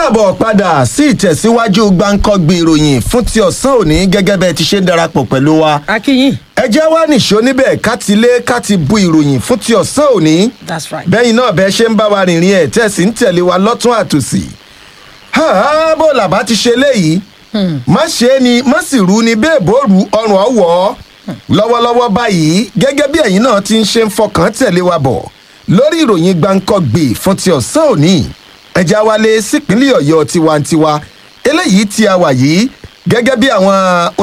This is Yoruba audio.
káàbọ̀ padà sí ìtẹ̀síwájú gbáǹkọ́gbì ìròyìn fún ti ọ̀sán òní gẹ́gẹ́ bẹ́ẹ̀ ti ṣe ń darapọ̀ pẹ̀lú wa. akínyìn ẹ jẹ́ wá nìṣó níbẹ̀ ká ti lé ká ti bu ìròyìn fún ti ọ̀sán òní. that's right. bẹ́yìn náà bẹ́ẹ̀ ṣe ń bá wa rìnrìn ẹ̀ tẹ̀sí ń tẹ̀lé wa lọ́tún àtòsí. háà bó làbá ti ṣe léyìí má ṣe é ni má sì rú ni bẹ́ẹ̀ bó ru ọrùn ọ̀wọ́ lọ́wọ́lọ́wọ́ báyìí gẹ́gẹ́ bí ẹ̀yin náà ti ń ṣe ń fọkàn tẹ̀lé wa bọ̀ lórí ìròyìn gbáǹkọ́gbì fún ti ọ̀sán òní ẹja wálé sípínlẹ̀ ọ̀yọ́ tiwantiwa eléyìí tí a wà yìí gẹ́gẹ́ bí àwọn